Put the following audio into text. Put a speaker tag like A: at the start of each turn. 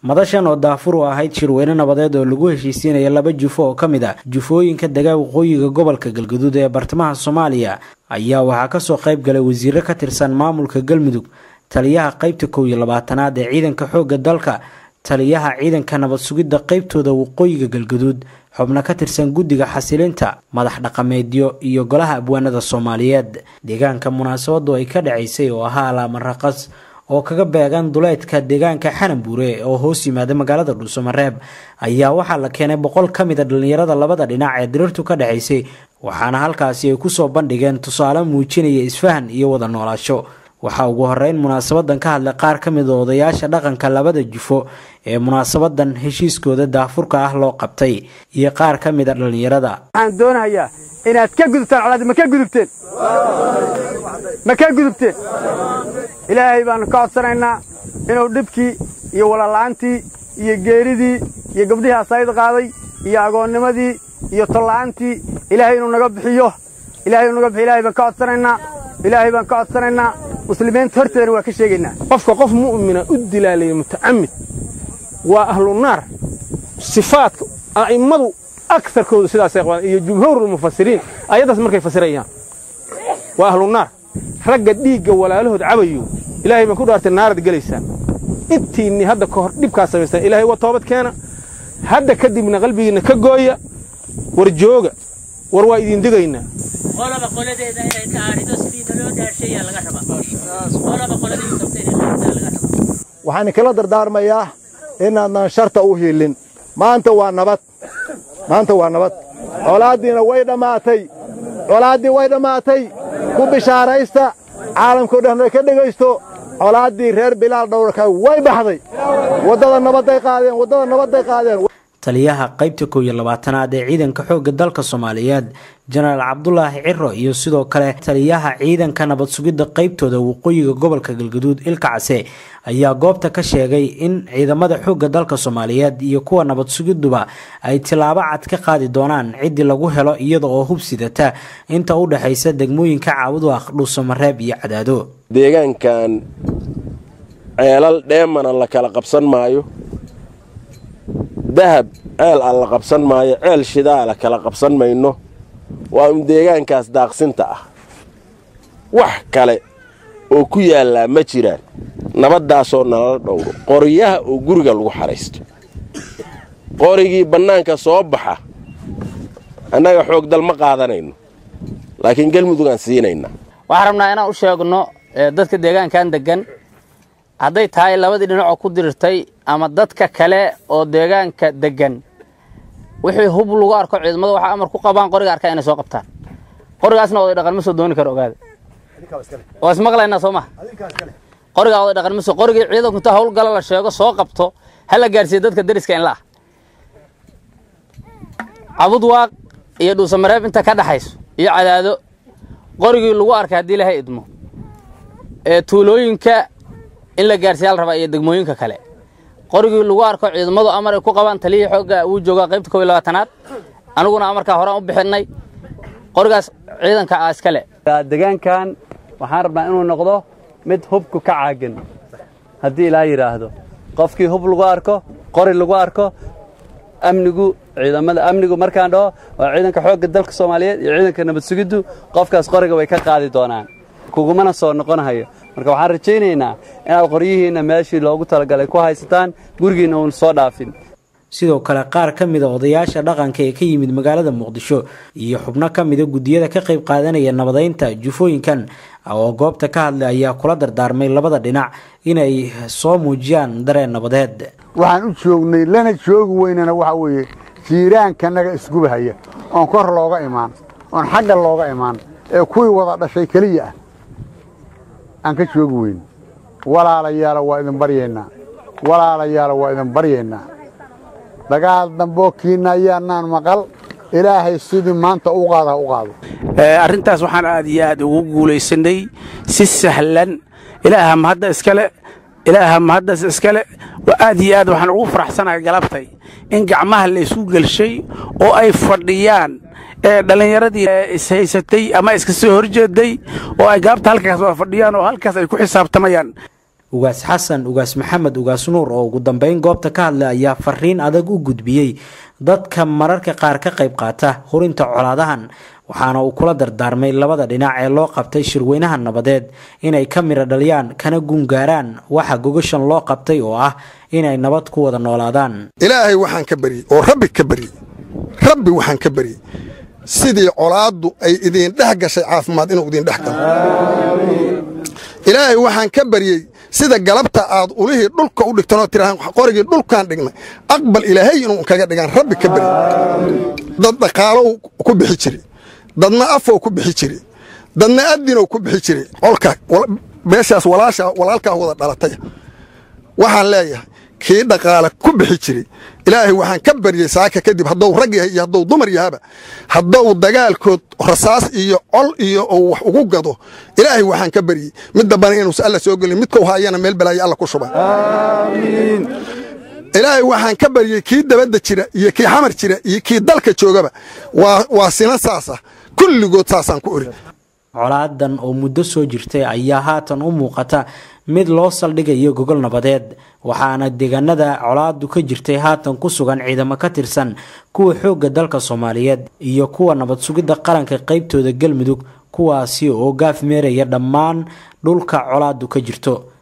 A: madashan oo daafur u ahayd shirweyne nabadeed oo lagu heshiisiinaya laba jufo oo ka mid ah jufooyinka degaa waqooyiga gobolka galgaduud ee bartamaha soomaaliya ayaa waxaa kasoo qayb galay wasiiro ka tirsan maamulka galmudug taliyaha qeybta kow iyo labaatanaad ee ciidanka xoogga dalka taliyaha ciidanka nabad sugidda qeybtooda waqooyiga galgaduud xubno ka tirsan guddiga xasilinta madax dhaqameedyo iyo golaha abwaanada soomaaliyeed deegaanka munaasabadu ay ka dhacaysay oo ahaa alaamaraqas oo kaga beegan duleedka deegaanka xananbuure oo hoos yimaada magaalada dhuusamareeb ayaa waxaa la keenay boqol ka mid a dhallinyarada labada dhinac ee diriirtu ka dhexaysay waxaana halkaasi ay kusoo bandhigeen tusaale muujinaya isfahan iyo wada noolaasho waxaa ugu horeyn munaasabadan ka hadlay qaar ka mid a odayaasha dhaqanka labada jufo ee munaasabadan heshiiskooda daafurka ah loo qabtay iyo qaar ka mid a dhallinyarada
B: waxaan doonahayaa inaad ka gudubtaan colaad ma ka gudubteen ma ka gudubteen ilaahay baannu ka codsanaynaa inuu dhibkii iyo walaala'aantii iyo geeridii iyo gabdhihii asayd qaaday iyo agoonnimadii iyo tolla'aantii ilaahay inuu naga bixiyo ilahay inuu naga bixiyo ilahay baan ka codsanaynaa ilaahay baan ka codsanaynaa muslimiinta horteedana waa ka sheegaynaa
C: qofka qof mu'mina u dilaalaya mutacamid waa ahlu naar sifaadka a'immadu akarkoodu sidaasay qabaan iyo jumhuurulmufasiriin ayaddaas markay fasirayaan waa ahlu naar ragga dhiigga walaalahood cabayo ilaahay baan ku dhaartay naarad gelaysaan intiinni hadda ka hor dhibkaa samaystaan ilahay waa toobad keena hadda kadibna qalbigiinna ka gooya war jooga war waa idin digaynaa
D: qolaba qoladeeda inay dhaarido sidii naloo dhaashayaa laga rabaa qolaba qoladeeda sabta inay dhaaridaa laga rabaa
E: waxaan kala dardaarmayaa inaadnan sharta u hiilin maanta waa nabad maanta waa nabad colaaddiina way dhammaatay colaaddii way dhammaatay ku bishaaraysta caalamkao dhan ka dhegaysto colaaddii reer bilaal dhowrka way baxday waddada nabadday qaadeen waddada nabadday qaadeen
A: taliyaha qeybta kow iyo labaatanaad ee ciidanka xoogga dalka soomaaliyeed jenaraal cabdulaahi ciro iyo sidoo kale taliyaha ciidanka nabad sugidda qeybtooda waqooyiga gobolka galgaduud ilkacse ayaa goobta ka sheegay in ciidamada xoogga dalka soomaaliyeed iyo kuwa nabad sugidduba ay tilaabo cad ka qaadi doonaan ciddii lagu helo iyada oo hub sidata inta u dhexaysa degmooyinka caabuduaq dhuusamareeb iyo cadaado
F: deegaankan ceelal dheemana la kala qabsan maayo dahab ceel aan la qabsan maayo ceel shidaala kala qabsan mayno waa un deegaankaas daaqsinta ah wax kale oo ku yaallaa ma jiraan nabaddaasoo nalala dhowro qoryaha oo guriga lagu xahaysto qorigii bannaanka soo baxa annaga xoogdal ma qaadanayno laakiin galmudugaan siinaynaa
G: waxaan rabnaa inaan u sheegno dadka deegaankan deggan hadday tahay labadii dhinacoo ku dirirtay ama dadka kale oo deegaanka deggan wixii hub lagu arko ciidamada waxaa amar ku qabaan qoriga arkaa inay soo qabtaan qorigaasna oday dhaqan ma soo dooni karo ogaada waa ismaqlaynaa soo maha qorigaa oday dhaqan ma soo qorigii ciidanku inta howlgala la sheego soo qabto ha la gaarsiiyo dadka deriska in la ah cabudwaaq iyo dhuusamareeb inta ka dhaxayso iyo cadaado qorigii lagu arkay haddii ilahay idmo ee tuulooyinka in la gaarsiiya la rabaa iyo degmooyinka kale qorigii lagu arko ciidamadu amar ay ku qabaan taliyii xoogga wuu joogaa qaybta kow iyo labaatanaad aniguna amarkaa horaan u bixinnay qorigaas ciidanka ah iskale
H: deegaankan waxaan rabnaa inuu noqdo mid hubku ka caagan haddii ilaa yidhaahdo qofkii hub lagu arko qori lagu arko amnigu ciidamada amnigu markaan dhaho waa ciidanka xoogga dalka soomaaliyeed iyo ciidanka nabad sugiddu qofkaas qoriga way ka qaadi doonaan kugumana soo noqonahayo marka waxaan rajaynaynaa inaad qoryihiinna meeshii loogu talagalay ku haysataan gurigiinna uun soo dhaafin
A: sidoo kale qaar ka mid a odayaasha dhaqanka ee ka yimid magaalada muqdisho iyo xubno ka mida guddiyada ka qayb qaadanaya nabadeynta jufooyinkan oo goobta ka hadlay ayaa kula dardaarmay labada dhinac inay soo muujiyaan dareen nabadeed
I: waxaan u joognay lana joogi weynana waxaa weeye jiiraankanaga isgubahaya oon kor looga imaan oon xagga looga imaan ee kuwii wada dhashay keliya ah aan ka joogi weyn walaalayaala waa idin baryaynaa walaalayaala waa idin baryaynaa dagaal damboo kiinna ayaanaan maqal ilaahay sidii maanta u qaada u qaado
J: arrintaas waxaan aad iyo aad ugu guulaysanay si sahlan ilaaha mahadda iskale ilaaha mahaddas iskale aad iyo aad waxaan ugu faraxsanahay galabtay in gacmaha la isu gelshay oo ay fadhiyaan ee dhallinyaradii ishaysatay ama iska soo horjeeday oo ay gaabta halkaas waa fadhiyaan oo halkaas ay ku xisaabtamayaan
A: ugaas xasan ugaas maxamed ugaas nuur oo ugu dambeyn goobta ka hadlay ayaa fariin adag u gudbiyey dadka mararka qaar ka qayb qaata hurinta colaadahan waxaana uu kula dardaarmay labada dhinac ee loo qabtay shirweynaha nabadeed inay ka miro dhaliyaan kana gungaaraan waxa gogashan loo qabtay oo ah inay nabad ku wada noolaadaan
K: ilaahay waxaan ka baryey oo rabbi ka baryey rabbi waxaan ka baryey sidii colaaddu ay idiin dhex gashay caafimaad inuu idiin dhex galo ilaahay waxaan ka baryey sida galabta aad ulihii dhulka u dhigtanoo tirahaan qorigii dhulkaan dhignay aqbal ilaahay inuu kaga dhigaan rabbi ka baryey dad dhaqaalow ku bixi jiri dadna afow ku bixi jiri dadna adinow ku bixi jiri colka meeshaas walaasha walaalkaa wada dhalatay waxaan leeyahay kii dhaqaale ku bixi jiri ilaahay waxaan ka baryey saaka kadib hadduu rag yahay iyo hadduu dumar yahaba hadduu dagaalkood rasaas iyo col iyo uu wax ugu gado ilaahay waxaan ka baryey mid dambana inuusa alla soo gelin midkau haayana meel balaayo alla ku shubay ilaahay waxaan ka baryey kii dabadda jira iyo kii xamar jira iyo kii dalka joogaba waa sina saasa kulligood saasaan ku ori
A: colaadan oo muddo soo jirtay ayaa haatan u muuqata mid loo saldhigayo gogol nabadeed waxaana deegaanada colaadu ka jirtay haatan ku sugan ciidamo ka tirsan kuwa xoogga dalka soomaaliyeed iyo kuwa nabad sugidda qaranka qaybtooda galmudug kuwaasi oo gaaf meeraya dhammaan dhulka colaadu ka jirto